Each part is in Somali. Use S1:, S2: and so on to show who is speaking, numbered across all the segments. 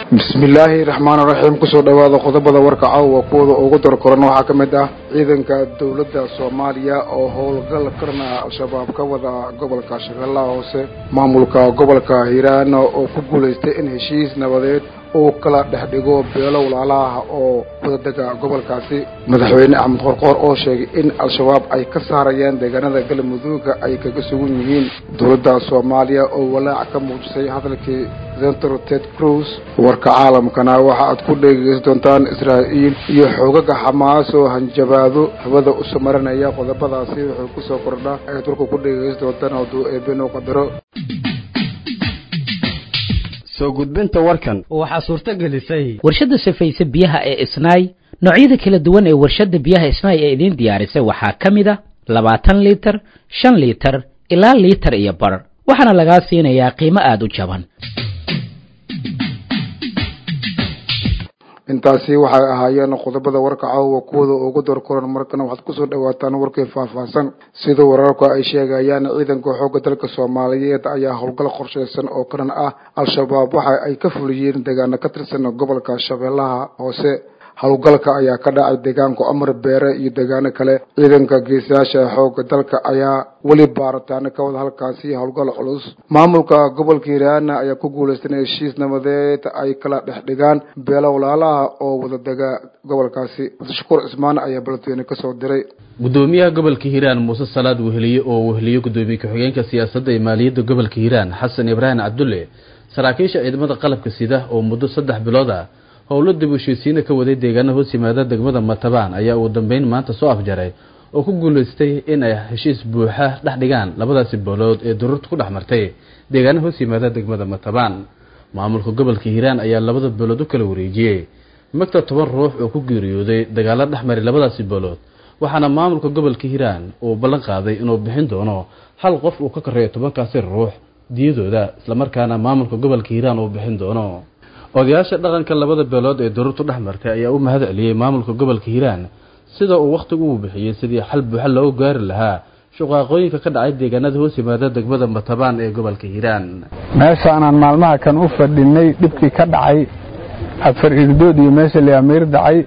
S1: bismillaahi raxmaan raxiim kusoo dhawaada qodobada warka caawa kuwada ugu darkoran waxaa ka mid ah ciidanka dowladda soomaaliya oo howlgal karna al-shabaab ka wada gobolka shabeellaha hoose maamulka gobolka hiiraan oo ku guulaystay in heshiis nabadeed uu kala dhex dhigo beelo walaalaha oo wadadega gobolkaasi madaxweyne axmed qorqoor oo sheegay in al-shabaab ay ka saarayaan deegaanada galmudugga ay kaga sugan yihiin dowladda soomaaliya oo walaac ka muujisay hadalkii senator ted cruz warka caalamkana waxa aad ku dhegeysan doontaan israa'iil iyo xoogaga xamaas oo hanjabaado hawada u samarinaya qodobadaasi wuxuu kusoo kordhaa ayaad warka ku dhegeysan doontaan hadduu eebeno qadaro
S2: soo gudbinta warkan
S3: waxaa suurto gelisay
S4: warshadda safayse biyaha ee isnaay noocyada kala duwan ee warshadda biyaha isnaay ee idiin diyaarisay waxaa ka mid a labaatan liitar shan liitar ilaa liitar iyo bar waxaana lagaa siinayaa qiimo aada u jaban
S1: intaasi waxay ahaayeen qodobada warka caawa kuwada ugu dorkoran markana waxaad kusoo dhawaataan warkii faahfaahsan sida wararku ay sheegayaan ciidanka xoogga dalka soomaaliyeed ayaa howlgal qorsheysan oo karan ah al-shabaab waxa ay ka fuliyeen deegaano ka tirsan gobolka shabeellaha hoose howlgalka ayaa ka dhacay deegaanka amar beere iyo deegaano kale ciidanka geesayaasha xoogga dalka ayaa weli baaritaano ka wada halkaasi howlgal culus maamulka gobolka hiiraana ayaa ku guulaystay in heshiis nabadeed ay kala dhex dhigaan beelo walaalaha oo wadadega gobolkaasi abdishakuur cismaan ayaa baladweyne kasoo diray
S5: gudoomiyaha gobolka hiiraan muuse salaad weheliye oo weheliye gudoomiye ku-xigeenka siyaasadda ee maaliyadda gobolka hiiraan xasan ibraahim cabdulle saraakiisha ciidamada qalabka sida oo muddo saddex bilood ah howlo dib u heshiisiina ka waday deegaana hoos yimaada degmada matabaan ayaa ugu dambeyn maanta soo afjaray oo ku guulaystay in ay heshiis buuxa dhex dhigaan labadaasi boolood ee dururta ku dhex martay deegaana hoos yimaada degmada matabaan maamulka gobolka hiiraan ayaa labada boolood u kala wareejiyey magta toban ruux oo ku geeriyooday dagaalo dhex maray labadaasi boolood waxaana maamulka gobolka hiiraan uu ballan qaaday inuu bixin doono hal qof uu ka koreeyo tobankaasi ruux diyadooda islamarkaana maamulka gobolka hiiraan uu bixin doono odayaasha dhaqanka labada beelood ee dururtu dhex martay ayaa u mahad celiyey maamulka gobolka hiiraan sida uu wakhtigu uu bixiyey sidii xal buuxa loogu gaari lahaa shuqaaqooyinka ka dhacay deegaanada hoos yimaada degmada matabaan ee gobolka hiiraan
S6: meeshaanaan maalmaha kan u fadhinay dhibkii ka dhacay afar irdood iyo meesha liamiir dhacay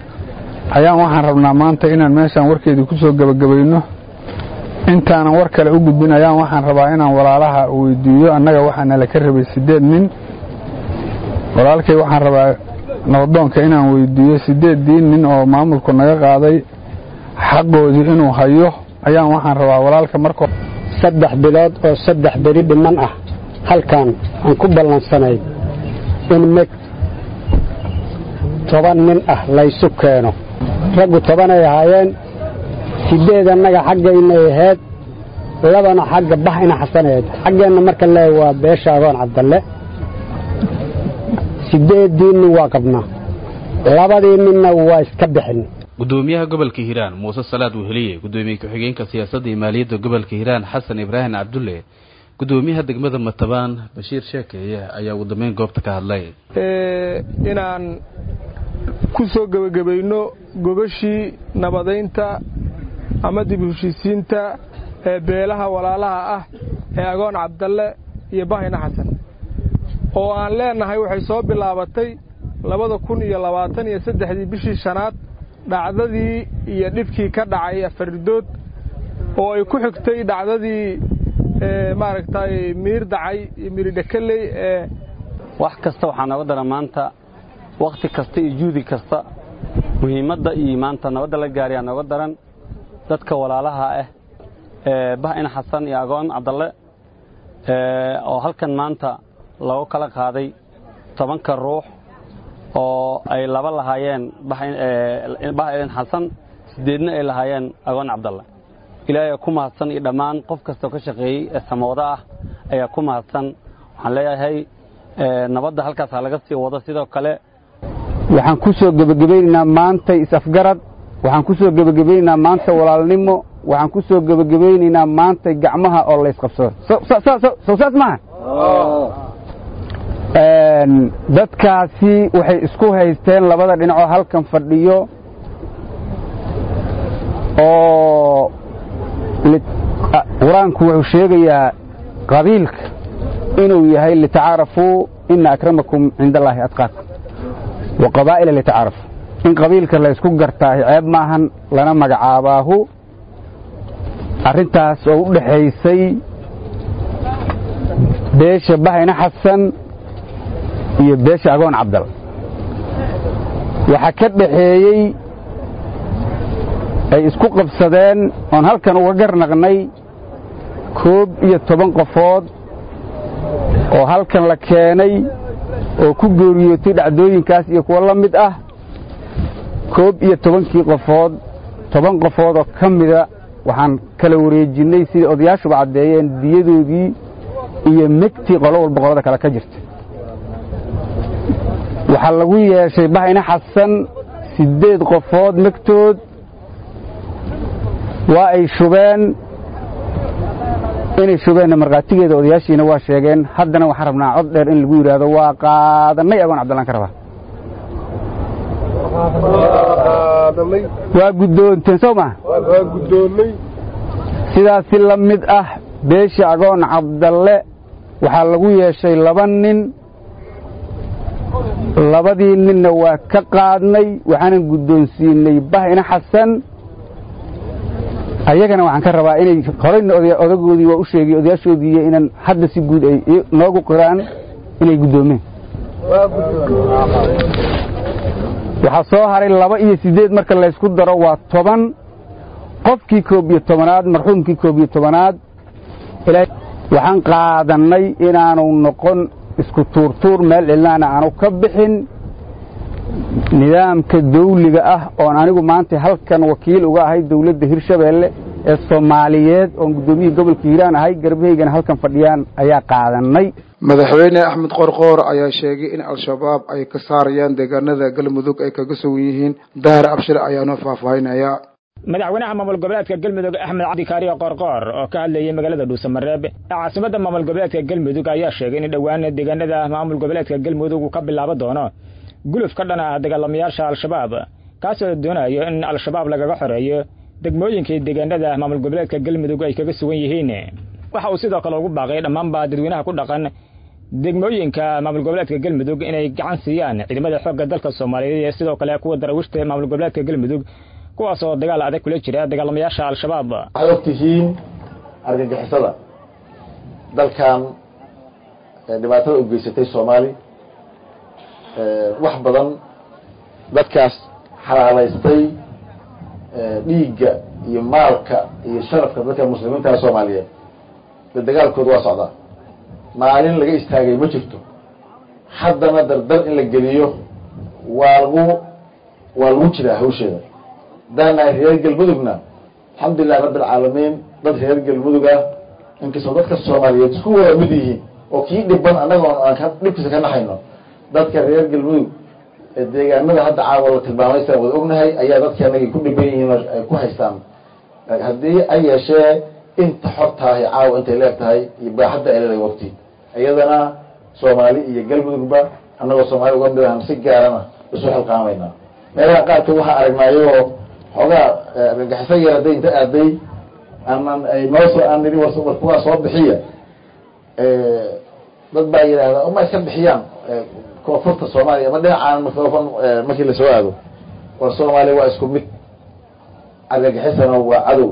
S6: ayaan waxaan rabnaa maanta inaan meeshaan warkeedii ku soo gebagabayno intaanan war kale u gudbin ayaan waxaan rabaa inaan walaalaha weydiiyo annaga waxaana la ka rabay siddeed nin walaalkay waxaan rabaa nabadoonka inaan weydiiyo siddeeddii nin oo maamulku naga qaaday xaqoodii inuu hayo ayaan waxaan rabaa walaalka markoo
S7: saddex bilood oo saddex beri dhiman ah halkan aan ku ballansanay in meg toban nin ah laysu keeno raggu tobanay ahaayeen siddeed annaga xaggaynay ahayd labana xagga bax ina xasaneed xaggeenna marka lee waa beesha adoon cabdalle sideedii nin waa qabnaa labadii ninna waa iska bixin
S5: gudoomiyaha gobolka hiiraan muuse salaad weheliye gudoomiye ku-xigeenka siyaasadda iyo maaliyadda gobolka hiiraan xasan ibraahim cabdulle gudoomiyaha degmada matabaan bashiir sheekeeye ayaa ugu dambeyn goobta ka hadlay
S8: inaan ku soo gebagabayno gogashii nabadaynta ama dib u heshiisiinta ee beelaha walaalaha ah ee agoon cabdalle iyo bahina xasan oo aan leennahay waxay soo bilaabatay labada kun iyo labaatan iyo saddexdii bishii shanaad dhacdadii iyo dhibkii ka dhacay afardood oo ay ku xigtay dhacdadii maaragtay miir dacay iyo miiridhakeley ee
S9: wax kasta waxaa nooga daran maanta wakhti kasta iyo juudi kasta muhiimadda iyo maanta nabadda la gaariyaa nooga daran dadka walaalaha ah ee bah in xasan iyo agoon cabdalle oo halkan maanta lagu kala qaaday tobanka ruux oo ay laba lahaayeen bah ilin xasan siddeedna ay lahaayeen agoon cabdalle ilaahay ku mahadsan iyo dhammaan qof kastoo ka shaqeeyey ee samooda ah ayaa ku mahadsan waxaan leeyahay nabadda halkaas ha laga sii wado sidoo kale
S6: waxaan ku soo gebagabaynaynaa maanta is-afgarad waxaan ku soo gebagabaynaynaa maanta walaalnimo waxaan ku soo gebagabaynaynaa maanta gacmaha oo laysqabsado sow saas maaha dadkaasi waxay isku haysteen labada dhinacoo halkan fadhiyo oo qur-aanku wuxuu sheegayaa qabiilka inuu yahay litacaarafuu ina akramakum cinda allaahi adqaakum wa qabaa'ila litacaarafu in qabiilka la ysku gartaahi ceeb maahan lana magacaabaahu arrintaas oo u dhexaysay beesha bahayna xasan iyo beesha agoon cabdal waxaa ka dhaxeeyey ay isku qabsadeen oon halkan uga garnaqnay koob iyo toban qofood oo halkan la keenay oo ku geeriyootay dhacdooyinkaas iyo kuwo la mid ah koob iyo tobankii qofood toban qofood oo ka mida waxaan kala wareejinnay sidai odayaashuba caddeeyeen diyadoodii iyo megtii qolo walba qolada kale ka jirta waxaa lagu yeeshay bahayna xasan siddeed qofood megtood waa ay shubeen inay shubeenna markhaatigeeda odayaashiina waa sheegeen haddana waxaan rabnaa cod dheer in lagu yidhaahdo waa qaadannay agoon cabdillaan ka rabaa waa guddoonteen soo maa sidaasi la mid ah beesha agoon cabdalle waxaa lagu yeeshay laba nin labadii ninna waa ka qaadnay waxaanan guddoonsiinay bahina xasan ayagana waxaan ka rabaa inay horayna odagoodii waa u sheegay odayaashoodiiyo inaan hadda si guud ay noogu qiraan inay guddoomeen waxaa soo haray laba iyo siddeed marka laysku daro waa toban qofkii koob iyo tobanaad marxuumkii koob iyo tobanaad waxaan qaadannay inaanu noqon isku tuurtuur meel cidlaana aanu ka bixin nidaamka dawliga ah oon anigu maanta halkan wakiil uga ahay dawladda hirshabeelle ee soomaaliyeed oon guddoomiyihii gobolka hiiraan ahay garbahaygana halkan fadhiyaan ayaa qaadannay
S1: madaxweyne axmed qorqoor ayaa sheegay in al-shabaab ay ka saarayaan deegaanada galmudug ay kaga sugan yihiin dahar abshir ayaanoo faahfaahinaya
S3: madaxweynaha maamul goboleedka galmudug axmed cabdi kaariyo qorqoor oo ka hadlayay magaalada dhuusamareeb ee caasimadda maamul goboleedka galmudug ayaa sheegay in dhowaan deegaanada maamul goboleedka galmudug uu ka bilaabo doono guluf ka dhan ah dagaalamayaasha al-shabaab kaasoo doonayo in al-shabaab lagaga xoreeyo degmooyinkii deegaanada maamul goboleedka galmudug ay kaga sugan yihiin waxa uu sidoo kale ugu baaqay dhammaanba dadweynaha ku dhaqan degmooyinka maamul goboleedka galmudug inay gacan siiyaan ciidamada xoogga dalka soomaaliyeed iyo sidoo kale kuwa darawiishta maamul goboleedka galmudug kuwaasoo dagaal adag kula jira dagaalamayaasha al-shabaab
S10: waxaad og tihiin argagixisada dalkan dhibaatada u geysatay soomaali wax badan dadkaas xalaalaystay dhiigga iyo maalka iyo sharafka dadka muslimiinta soomaaliyeed de dagaalkooda waa socdaa maalin laga istaagay ma jirto haddana dardar in la geliyo waa lagu waa lagu jiraa hawsheeda daanahay reer galmudugna alxamdulilahi rabbi alcaalamiin dad reer galmudug ah inkastoo dadka soomaaliyeed isku wada mid yihiin oo kii dhiban annaga aan dhibkiisa ka naxayno dadka reer galmudug ee deegaanada hadda caawa la tilmaamay saan wada ognahay ayaa dadka anagay ku dhiban yihiin oo ay ku haystaan haddii ay yeeshee inta xortaahi caawa intay leeg tahay iyo baaxadda ay leedahay waqti iyadana soomaali iyo galmudugba annagoo soomaali uga mid ahan si gaarana isu xilqaamaynaa meelaha qaarkood waxaa aragnaayo xoogaa argagixiso yar hadday inta aaday aanan ay noosoo aan nidhi war war kuwaa soo bixiya dad baa yidhaahdaa uma iska bixiyaan koonfurta soomaaliya ama dhinacaan microfon markii lasoo aado war soomaaliya waa isku mid argagixisana waa cadow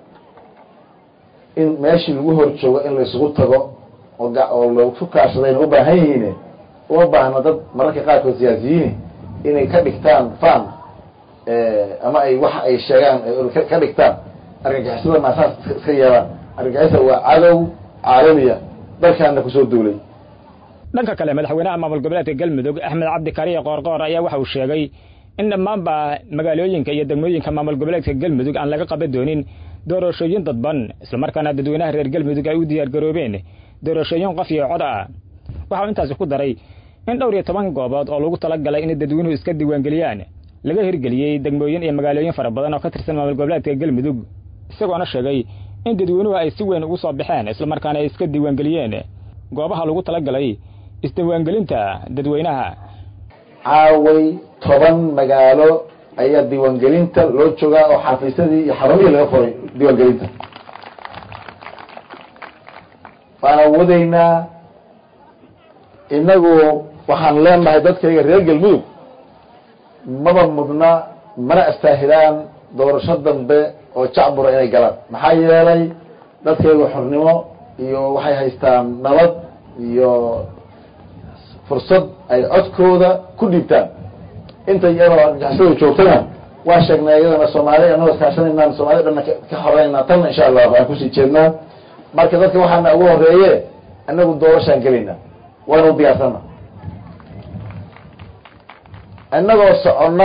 S10: in meeshii lagu hor joogo in la isugu tago oo oo lasu kaashadayna u baahan yihiine uma baahna dad mararka qaarkood siyaasiyiini inay ka dhigtaan fan ama ay waxa ay sheegaan ka dhigtaan argagixisada maasaas iska yeelaan argagixisa waa cadow caalamiya dalkaana kusoo duulay
S3: dhanka kale madaxweynaha maamul goboleedka galmudug axmed cabdi kariye qoorqoor ayaa waxa uu sheegay in dhammaanba magaalooyinka iyo degmooyinka maamul goboleedka galmudug aan laga qaban doonin doorashooyin dadban islamarkaana dadweynaha reer galmudug ay u diyaargaroobeen doorashooyin qof iyo cod ah waxa uu intaasi ku daray in dhowr iyo toban goobood oo lagu talagalay in dadweynuhu iska diiwaangeliyaan laga hirgeliyey degmooyin iyo magaalooyin fara badan oo ka tirsan maamul goboleedka galmudug isagoona sheegay in dadweynuhu ay si weyn ugu soo baxeen islamarkaana ay iska diiwaangeliyeen goobaha lagu talagalay isdiiwaangelinta dadweynaha
S10: caaway toban magaalo ayaa diiwaangelinta loo joogaa oo xafiisyadii iyo xarumihii laga furay diiwaangelinta waana wadaynaa inagu waxaan leenahay dadkayga reer galmudug maba mudna mana astaahilaan doorasho dambe oo jacbura inay galaan maxaa yeelay dadkayga xornimo iyo waxay haystaan nabad iyo fursad ay codkooda ku dhiibtaan inta iyadoo argixisada joogtana waan sheegnay iyadana soomaali anagoo iskaashanaynaan soomaalida dhanna ka xoreynaa tanna insha allah waan kusii jeednaa marka dadka waxaana ugu horeeye anagu doorashaan gelaynaa waanu diyaarsana inagoo soconna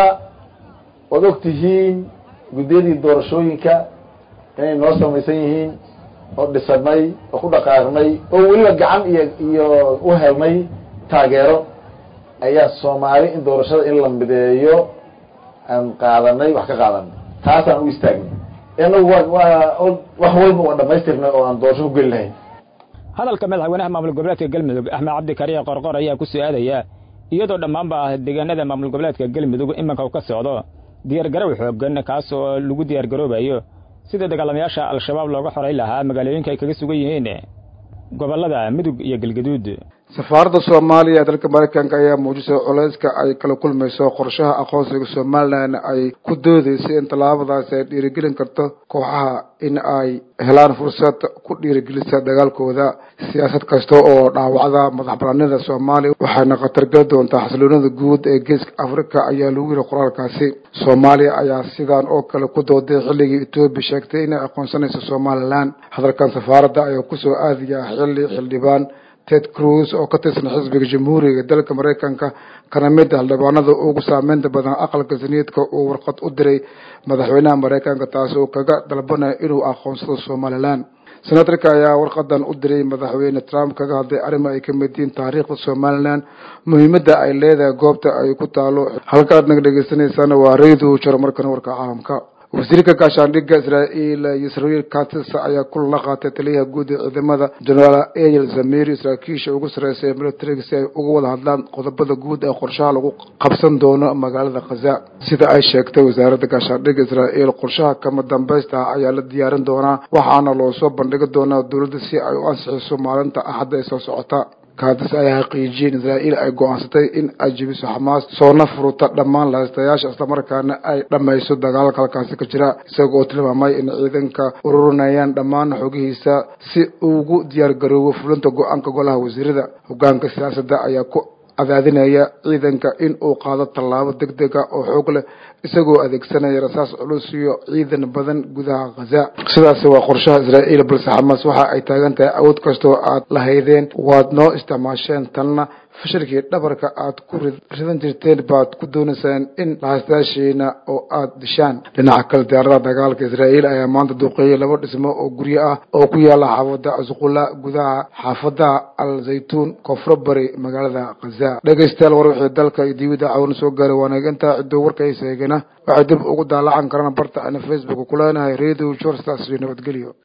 S10: ood og tihiin guddiyadii doorashooyinka inay noo samaysan yihiin oo dhisanay oo ku dhaqaaqnay oo weliba gacan iyo iyo u helnay taageero ayaa soomaali in doorashada in la mideeyo aan qaadanay wax ka qaadanay taasaan u istaagnay inagu waa waa wax walba waa dhamaystirnay oo aan doorasho ku geli lahayn
S3: hadalka madaxweynaha maamul goboleedka galmudug axmed cabdi kariye qorqor ayaa ku su-aadaya iyadoo dhammaanba deegaanada maamul goboleedka galmudug iminka uu ka socdo diyaargarow xoogan kaas oo lagu diyaargaroobayo sida dagaalamayaasha al-shabaab looga xoray lahaa magaalooyinka ay kaga sugan yihiin gobollada mudug iyo galgaduud
S1: safaaradda soomaaliya ee dalka maraykanka ayaa muujisay culayska ay kala kulmayso qorshaha aqoonsiga somalilan ay ku doodeysay in tallaabadaasi ay dhiirigelin karto kooxaha in ay helaan fursad ku dhiirigelisa dagaalkooda siyaasad kasta oo dhaawacda madax banaanida soomaaliya waxayna khatargeli doontaa xasiloonida guud ee geeska africa ayaa lagu yiri qoraalkaasi soomaaliya ayaa sidan oo kale ku dooday xilligii etoobiya sheegtay inay aqoonsanayso somalilan hadalkan safaaradda ayaa kusoo aadaya xilli xildhibaan ted cruz oo ka tirsan xisbiga jamhuuriga dalka maraykanka kana mid ah xildhibaanada ugu saameynta badan aqalka saniidka uu warqad u diray madaxweynaha maraykanka taasi oo kaga dalbanaya inuu aqoonsado somalilan senatarka ayaa warqadan u diray madaxweyne trump kaga hadlay arrimo ay kamid yihiin taariikhda somalilan muhiimadda ay leedahay goobta ay ku taalo halkaad naga dhegeysaneysaan waa radio jaro markan warka caalamka wasiirka gaashaandhigga israa'iil yisrael katis ayaa kulan la qaatay taliyaha guud ee ciidamada generaal eyel zamir saraakiisha ugu sarreysay militariga si ay uga wada hadlaan qodobada guud ee qorshaha lagu qabsan doono magaalada khaza sida ay sheegtay wasaaradda gaashaandhigga israa'iil qorshaha kama dambaysta ayaa la diyaarin doonaa waxaana loo soo bandhigi doonaa dowladda si ay u ansixiso maalinta axadda ee soo socota kaadis ayaa xaqiijiyey in israa'iil ay go-aansatay in ay jebiso xamaas soona furuta dhammaan lahaystayaasha islamarkaana ay dhammayso dagaalka halkaasi ka jira isaga oo tilmaamay in ciidanka ururinayaan dhammaan xogihiisa si ugu diyaar garoobo fulinta go-aanka golaha wasiirada hogaanka siyaasadda ayaa ku cadaadinaya ciidanka in uu qaado tallaabo deg dega oo xoog leh isagoo adeegsanaya rasaas culus iyo ciidan badan gudaha khaza sidaasi waa qorshaha israa'iil balse xamaas waxa ay taagan tahay awood kastoo aad lahaydeen waad noo isticmaasheen tanna fashilkii dhabarka aad ku ridan jirteen baad ku doonaysaan in lahaystayaashiina oo aad dishaan dhinaca kale diyaaradaha dagaalka israa'iil ayaa maanta duuqeeyay laba dhismo oo guryo ah oo ku yaala xaafada asqula gudaha xaafadaha al zaytuun koonfuro bari magaalada khaza dhegaystayaal war wixii dalka iyo dibida caawina soo gaaray waana intaa cidoo warkaysa eegana waxay dib ugu daalacan karaan barta ana facebook ku leenahay radio jorstaas iyo nabadgelyo